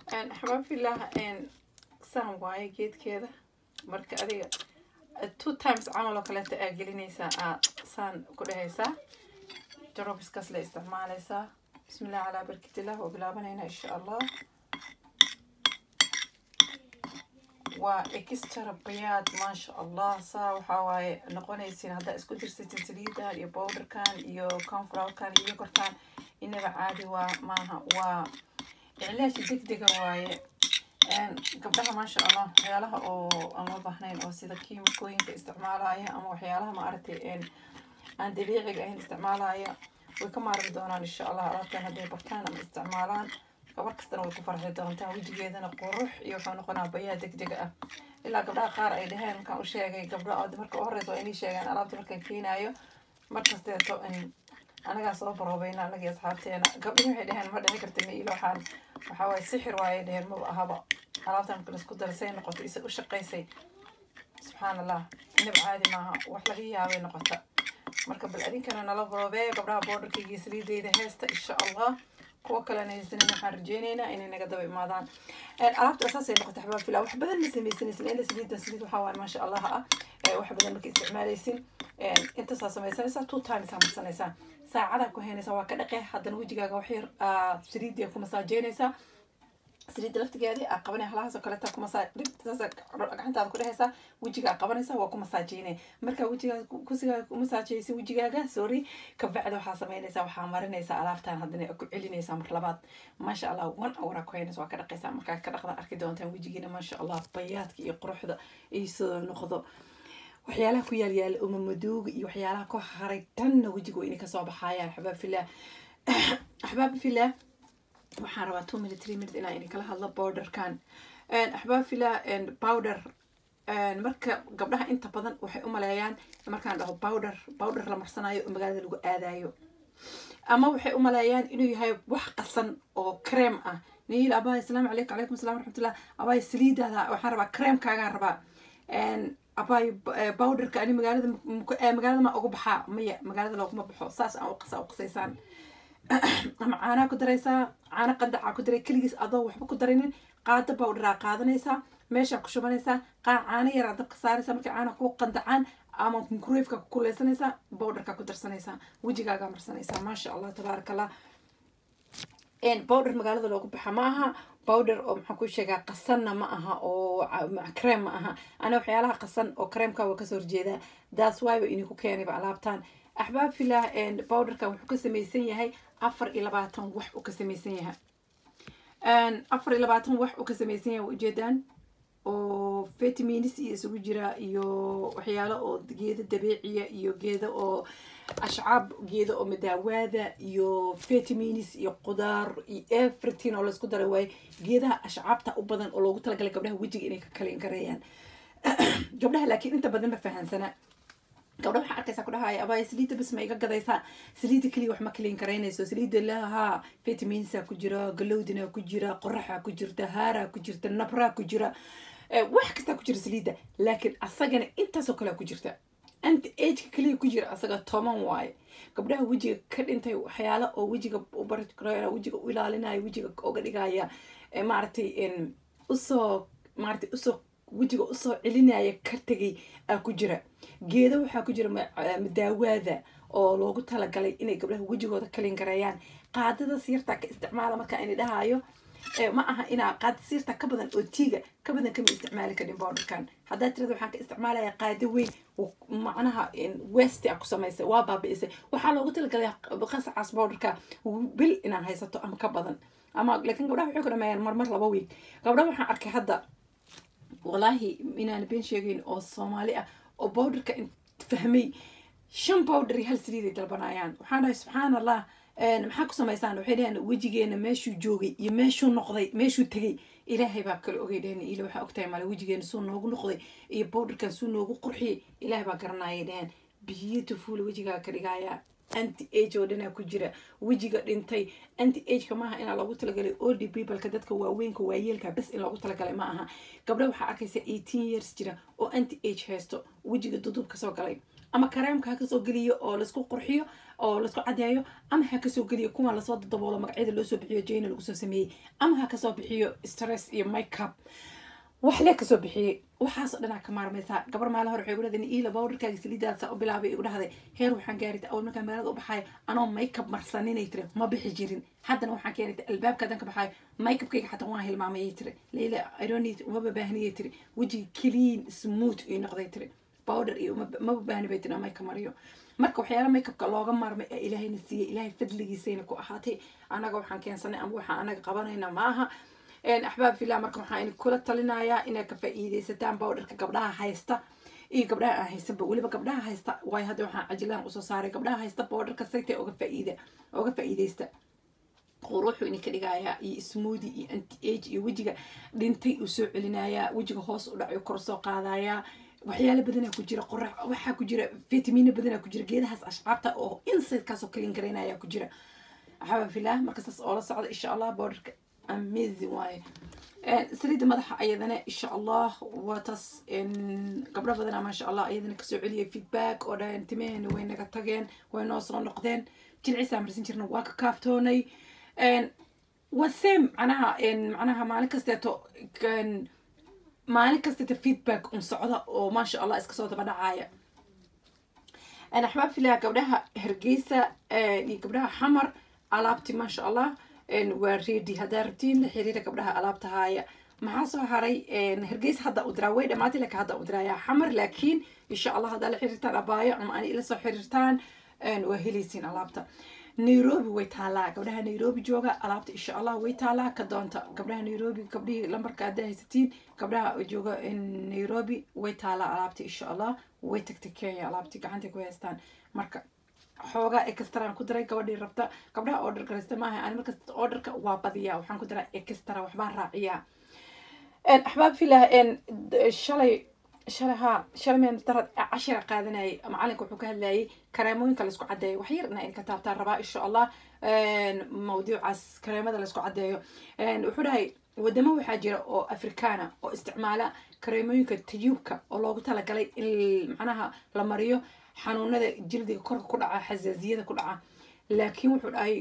xabaab filah saan waaye geedkeeda marka adiga two times camal oo kaleeta aa gelinaysaa aa saan ku dhehaysaa jarobiskaas la isticmaalaysaa bismillah calaa barkitillah waa bilaabanaynaa insha allah waa extra bayaad maasha allah saa waxaa waaye noqonaysiin haddaa isku dirsatin saliidan iyo bowderkan iyo conflowerkan iyo kortaan inaba caadi waa maaha waa iclaashi deg dega waaye gabdhaha maasha allah waxyaalaha oo aan loo baahnayn oo sida kiimikooyinka isticmaalaya ama waxyaalaha maaragtay aan dabiiciga ahayn isticmaalaya way ka maarmi doonaan insha allah alaabtan hadday bartaan ama isticmaalaan gabar kastana way ku farxi doontaa wejigeedana qurux iyo wuxuu noqonaa bayaa deg dega ah ilaa gabdhaha qaar ay dhaheen markaan u sheegay gabdha marka u horeysa waa inay sheegaan alaabta markaan keenaayo markasteeto anagaa soo baroobayna anagii asxaabteena gabdhihi waxay dhaheen ma dhici karta ma ilo waxaan waxaa waaye sixir waaye dhaheen maba ahaba alaabtan marka laisku darsay noqotay isa u shaqaysay subxaan allah inab caadi maaha wax laga yaabay noqota marka bal adinkana nala baroobee gabdhaha boordarkayga saliideyda heesta insha allah kuwa kalena haysanin waxaan rajeyneynaa inay naga daba imaadaan alaabta asaasay noqotay xabaab filaa wax badan ma samaysanaysin ila saliida saliid waxaa waaye maasha allah ah wax badan marka isticmaalaysin intaasaa samaysanaysaa two times aa marsanaysaa saacadaa ku haynaysaa waa ka dhaqe haddana wejigaaga wax yar saliidii ku masaajeynaysaa saliidda laftigeedii aa qabanay halahaas oo kaleeta ku masaa saasa gacantaada ku dhehaysaa wejigaa qabanaysaa waa ku masaajeynay markaa wejigaa kusigaa ku masaajeysa wejigaaga sorry kabacda waxaa samaynaysaa waxaa marinaysaa alaabtaan haddana ku celinaysaa mar labaad maasha allah one houraa ku haynaysa waa ka dhaqaysaa markaa ka dhaqda arki doontaan wejigiina maasha allah bayaadka iyo quruxda iyo sidoo noqdo waxyaalaha ku yaal yaala uma madooga iyo waxyaalaha ku haray dhanna wejiga inay kasoo baxaayaan axbaab filah axbaab filah waxaan rabaa two minute three minute inaan idinkala hadlo bowderkan axbaab filah bowder marka gabdhaha inta badan waxay u maleeyaan markaan dhaho bowder bowder la marsanayo oo magaalada lagu aadayo ama waxay u maleeyaan inuu yahay wax qasan oo cream ah niil abaa asalaamu calaykum calaykum assalam waraxmatullah abaa saliidaada waxaan rabaa creamkaagaan rabaa abay bowderka ani magaalada magaalada ma ugu baxaa maya magaalada looguma baxo saas aan uqasa uqasaysaan ama caanaa ku daraysaa caano qandacaa ku daray keligiis adoo waxba ku darinin qaado bowderaa qaadanaysaa meeshaa ku shubanaysaa qaa caano yaraa dabka saaraysaa markay caana ku qandacaan ama microwaveka ku kuleysanaysaa bowderkaa ku darsanaysaa wejigaagaa marsanaysaa maasha allah tabaaraka allah bowder magaalada loogu baxa ma aha bowder oo maxaan ku sheegaa qasanna ma aha oo cream ma aha ana waxyaalaha qasan oo creamka waa kasoo horjeedaa daas wayba idinku keenayba alaabtaan axbaab filah bowderkan wuxuu ka samaysan yahay afar iyo labaatan wax uu ka samaysan yahay afar iyo labaatan wax uu ka samaysan yahay ujeedaan oo vitamins iyo isugu jira iyo waxyaalo oo geedo dabiiciya iyo geedo oo ashcaab geedo oo madaawaada iyo vitamins iyo qudaar iyo everything oo laisku daray waaye geedaha ashcaabta u badan oo loogu talagalay gabdhaha wejiga inay ka kalin gareeyaan gabdhaha laakiin inta badan ma fahansana gabdha waxaa arkaysaa ku dhahaya abaya saliidda bas ma iga gadaysaa saliidda keliya wax ma kaliin karaynayso saliidda lahaa vitaminsa ku jira galowdina ku jira qoraxa ku jirta haaraa ku jirta nabraa ku jira wax kastaa ku jira saliidda laakiin asagana intaasoo kalea ku jirta anti ageka keliya ku jira asaga toban waaye gabdhaha wejiga ka dhintay waxyaala oo wejiga ubari wejiga u ilaalinayo wejiga oga dhigaya maaragtay usoo maaragtay usoo wejiga usoo celinaya ka tegay aa ku jira geedo waxaa ku jira madaawaada oo loogu talagalay inay gabdhaha wejigooda kalin gareeyaan qaadada siirta ka isticmaala markaa ini dhahayo ma aha inaa qaada siirta ka badan oo tiiga ka badan kama isticmaali karin bowderkan haddaa tirada waxaan ka isticmaalaya qaado weyn macnaha west a ku samaysay waa baabi'isay waxaa loogu talagalay qasacaas bowderka bil inaa haysato ama ka badan ama laakiin gabdhaha waxay ku dhameeyaan marmar laba wiig gabdhaha waxaan arkay hadda walaahi inaan been sheegayn oo soomaali ah oo bowderka fahmay shan bowder iyo hal saliiday dalbanayaan waxaan dhahay subxaan allah maxaa ku samaysaan waxay dhaheen wejigeena meeshuu joogay iyo meeshuu noqday meeshuu tegay ilaahay baa kale ogay dheheen ila waxaa ogtahay male wejigeena suu noogu noqday iyo bowderkan suu noogu qurxiyay ilaahay baa garanayay dheheen beautiful wejigaa ka dhigaya anti age oo dhanaa ku jira wejiga dhintay anti ageka maaha inaa loogu talagalay oldy peopleka dadka waaweynka waayeelka bes in loogu talagalay ma aha gabdha waxaa arkaysa eighteen years jira oo anti age haysto wejiga dudub kasoo galay ama kareemka ha kasoo geliyo oo laisku qurxiyo oo laisku cadeeyo ama ha kasoo geliyo kuwa lasoo daboolo magacyada loosoo bixiyo jayna lagu soo sameeyey ama ha kasoo bixiyo stress iyo makeup wax lee kasoo bixiyey waxaasoo dhanaa ka maarmaysaa gabar maalin hore waxay igu dhahday iila bawdharkaaga saliidaasa u bilaabay igu dhahday heer waxaan gaarid awal markaan magaalada u baxayo anoo makeup marsaninay tiri ma bixi jirin haddana waxaan keenay albaabka hadan ka baxayo makeupkayga xataa waan hilmaamayay tiri leila ironit umaba baahniyay tiri wejiga clean smooth ii noqday tiri bowder iyo maba baahni bay tiri makeup mariyo marka waxyaala makeupka looga maarmay ee ilaahayna siiyey ilaahay fadligiisayna ku ahaatay anaga waxaan keensanay ama waxaan anaga qabanayna maaha axbaab filah marka waxaa idin kula talinayaa inaad ka faa'iidaysataan bowdharka gabdhaha haysta iyo gabdhaha aan haysanba weliba gabdhaha haysta waayo hadda waxaan cajilaan usoo saaray gabdhaha haysta bowdharka saytay oga faa'iida oga faa'iidaysta quruxuu idinka dhigayaa iyo smoodi iyo anti age iyo wejiga dhintay uu soo celinayaa wejiga hoos u dhacayo kor soo qaadayaa waxyaalo badanaa ku jira qorax waxaa ku jira vitamino badanaa ku jira geedahaas ashcaabta oo insidekaasoo kalin garaynaya ku jira axbaab filah marka saas oola socda insha allah bowdharka amazing waaye saliidda madaxa ayadana insha allah waa taas gabdho badana maasha allah ayadana kasoo celiyay feedback oo dhahan timehena way naga tageen way noo soo noqdeen jilcisaa marsan jirna waa ka kaaftoonay waa same macnaha macnaha maalin kasteeto maalin kasteeto feedback un socda oo maasha allah iska soo daba dhacaya axbaab filaha gabdhaha hargeysa iyo gabdhaha xamar alaabti maasha allah waa ready haddaa rabtiin la xiriira gabdhaha alaabta haaya maxaa soo haray hargeysa hadda u diraa way dhamaatay laakiin hadda u diraayaa xamar laakiin insha allah haddaa la xiriirtaan abaayo ama ani ila soo xiriirtaan waa helaysiin alaabta nairobi way taalaa gabdhaha nairobi jooga alaabta insha allah way taalaa ka doonta gabdhaha nairobi gabdhihii lambarka haddaa haysatiin gabdhaha jooga nairobi way taalaa alaabta insha allah way tagtay kenya alaabti gacantay ku haystaan marka xoogaa extraan ku diray gabadhii rabta gabdhaha order garaysta maaha ani markasta orderka waa badiyaa waxaan ku diraa extra waxbaan raaciyaa axbaab filah shalay shalay haa shalay meen darad cashira qaadanayay macalinka wuxuu ka hadlayay kareemooyinka laisku caddeeyo wax yar ina idinka taabtaan rabaa insha allah mawduucaas kareemada laisku caddeeyo wuxuu dhahay wadamo waxaa jira oo afrikaana oo isticmaala kareemooyinka tayuubka oo loogu talagalay in macnaha la mariyo xanuunada jildiga korka ku dhaca xasaasiyada ku dhaca laakiin wuxuu dhahay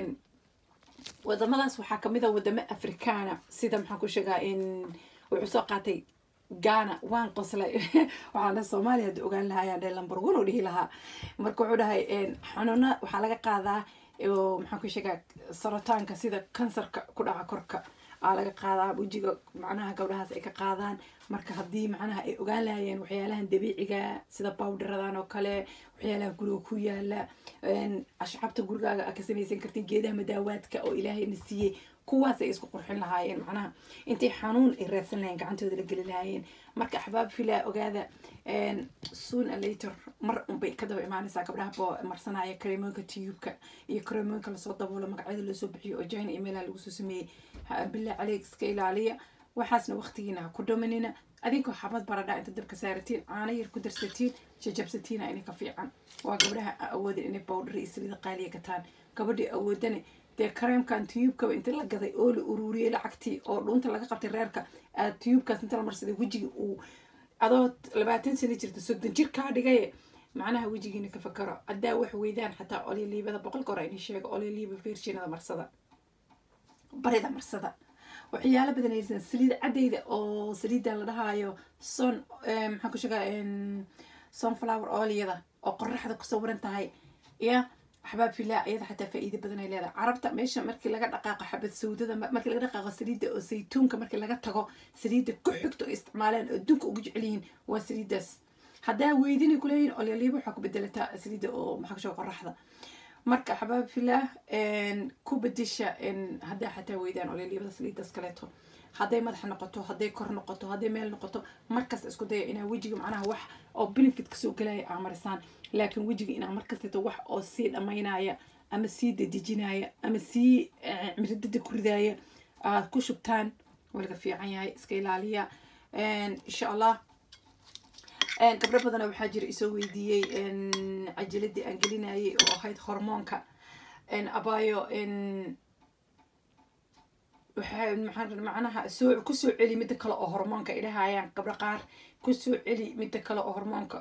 wadamadaas waxaa kamid a wadamo afrikaana sida maxaan ku sheegaa in wuxuu soo qaatay ghana waan qoslay waxaan dhahay soomaaliya hadda ogaan lahaa ayaan dhahay lambar one u dhihi lahaa marka wuxuu dhahay xanuuna waxaa laga qaadaa maxaan ku sheegaa sarataanka sida kansarka ku dhaca korka aa laga qaadaa wejiga macnaha gabdhahaas ay ka qaadaan marka haddii macnaha ay ogaan lahayeen waxyaalahan dabiiciga sida bowdharadan oo kale waxyaalaha guriga ku yaala ashcabta gurigaaga aa ka samaysan kartiin geedaha madaawaadka oo ilaahayna siiyey kuwaas ay isku qurxin lahaayeen macnaha intay xanuun ay raadsan lahayeen gacantooda la geli lahaayeen marka axbaab filaa ogaada soon a later mar unbay ka daba imaanaysaa gabdhaha boo marsanaya kareemooyinka tiyuubka iyo kareemooyinka lasoo daboolo magacyada loosoo bixiyo oo jina emaila lagu soo sameeyey billah caleyk iska ilaaliya waxaasna waqtigiina ha ku dhamanina adinkoo xabad baradha inta dabka saaratiin caano yar ku darsatiin jajabsatiina inay ka fiican waa gabdhaha awoodin inay bowdhar iyo saliida qaaliya gataan gabadhii awoodane dee kareemkan tiyuubkaba inta la gaday oo la ururiyey lacagtii oo dhuunta laga qabtay reerka aad tiyuubkaas inta la marsaday wejiga uu adoo labaatan sano jirta soddon jir kaa dhigaye macnaha wejigiina ka fakaro haddaa wax weydaan xataa olyaliibada boqolka hore ini sheego olyaliiba virginada marsada barida marsada waxyaalo badan aysan saliid caddayda oo saliidda la dhahaayo son maxaan ku sheegaa sunflower oilyada oo qoraxda ku sawiran tahay ya axbaab filaa iyada xataa faa'iido badan ay leedahay carabta meesha markii laga dhaqaaqo xabad sawdada markii laga dhaqaaqo saliidda oo saytuunka markii laga tago saliidda ku xigto oo isticmaalaan oo adduunka ugu jecel yihiin waa saliiddaas haddaa weydinay kuleeyihin olyaliiba waxaa ku bedelataa saliidda oo maxaa ku sheega qoraxda marka axbaab filah ku bedesha haddaa xataa weydaan olyaliibada saliiddaas kaleeto hadday madaxa noqoto hadday kor noqoto hadday meel noqoto markasta isku daya inaa wejiga macnaha wax oo benefit kasoo gelaya aa marisaan laakiin wejiga inaa markasteeto wax oo sii dhammaynaya ama sii dadejinaya ama sii miridada ku ridaaya aad ku shubtaan waliga fiican yahay iska ilaaliya insha allah gabdho badana waxaa jira isoo weydiiyey cajiladii aan gelinayay oo ahayd hormoonka abayo macnaha soo kusoo celi midda kale oo hormoonka idhahayaan gabdho qaar kusoo celi midda kale oo hormoonka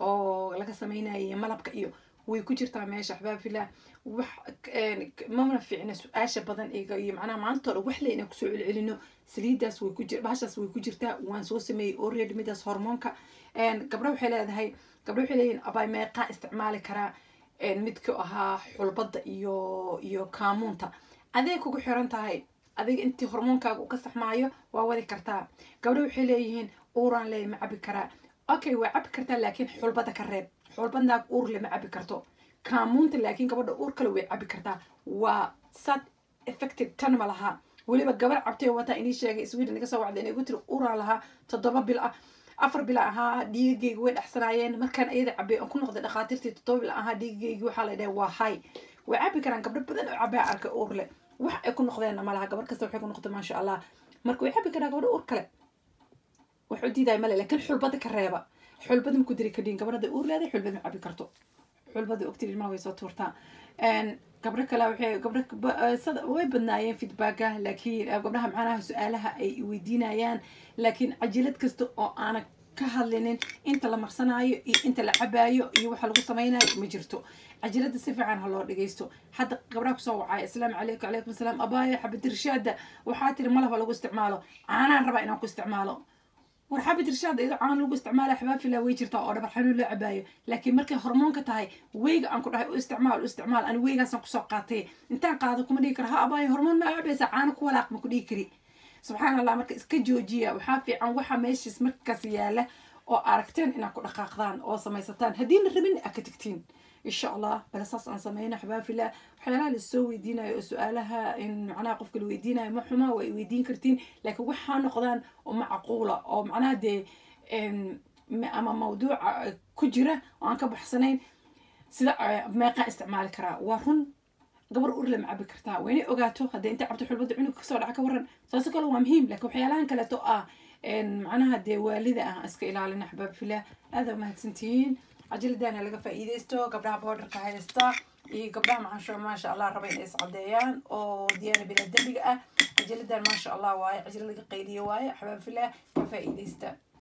oo laga sameynayay malabka iyo way ku jirtaa meesha axbaab filah wax mamana fiicna su-aasha badan iga iyo macnaha maanta hore wax layna kusoo celcelino saliidaas way ku jir bahashaas way ku jirtaa waan soo sameeyey already midaas hormoonka gabdho waxay leedahay gabdho waxay leeyihin abay meeqaa isticmaali karaa midka ahaa xulbadda iyo iyo kaamuunta aday kugu xiran tahay adiga intii hormoonkaaga uu ka saxmaayo waa wadi kartaa gabdho waxay leeyihiin uuraan leey ma cabi karaa okay waa cabi kartaa laakiin xulbadda ka reeb xulbadnaag uur le ma cabi karto kaamuunta laakiin gabadha uur kale way cabi kartaa waa sad effective tan ma laha weliba gabar cabtay wataa inii sheegay sweden iga soo wacda inay gu tiri uuraan lahaa toddoba bil ah afar bila ahaa dhiigageyga way dhexsanaayeen markaan iyada cabay aan ku noqday dhakhaatiirtii toddoba bila ahaa dhiigageygi waxaa la dhahay waa hay way cabi karaan gabdho badan oo cabaa arka uur leh wax ay ku noqdeenna malaha gabar kasta waxay ku noqday maasha allah marka way cabi karaan gabdho uur kale wax u diidaay male laakiin xulbada ka reeba xulbada ma ku diri kadhiin gabadhada uur leedahay xulbada ma cabi karto xulbada ogtid ilmaha way soo tuurtaa gabdho kale waxay gabdho way badnaayeen feedbacka laakiin gabdhaha macnaha su-aalaha ay weydiinayaan laakiin cajilad kasta oo aana ka hadlinin inta la marsanaayo iyo inta la cabaayo iyo waxa lagu samaynayo ma jirto cajiladda si fiican ha loo dhagaysto hadda gabdhaha kusoo wacaya asalaamu calaykum calaykum asalaam abaaya xabad irshaada waxaa tiri malaba lagu isticmaalo caanaan rabaa inaan ku isticmaalo war xabad irshaad iyadoo caan lagu isticmaala xabaafila way jirtaa oo dhabar xanuun loo cabaayo laakiin markay hormoonka tahay weyga aan ku dhahay u isticmaal u isticmaal ani weygaasaan kusoo qaatay intaan qaado kuma dhigi kara ha abaayo hormoon ma cabaysa caano ku walaaq ma ku dhigi kari subxaan allah marka iska joojiya waxaa fiican waxa meeshiis markaas yaala oo aragteen inaad ku dhaqaaqdaan oo samaysataan haddiina rabin aad ka tegtiin insha allah bale saas aan sameyna xabaafila waxyaalaha lasoo weydiinayo oo su-aalaha in macnaha qofka la weydiinayo ma xuma waa weydiin kartiin laakiin waxaa noqdaan oo macquula oo macnaha dee ama mawduuca ku jira oo aan ka baxsanayn sida meeqaa isticmaali karaa waa run gabar urle ma cabi kartaa waa inay ogaato hadday inta cabto xulbada cunug kasoo dhaca ka waran saas kale waa muhiim laakiin waxyaalahan kaleeto ah macnaha dee waalida ah iska ilaalina axbaab filah aada mahadsantihiin cajiladana laga faa'iidaysto gabdhaha boodarka haysta iyo gabdhaha macansho maasha allah raba inay iscadeeyaan oo diyaana bila dembiga ah cajiladan maasha allah waaye cajila laga qayliyo waaye axbaab filah ka faa'iidaysta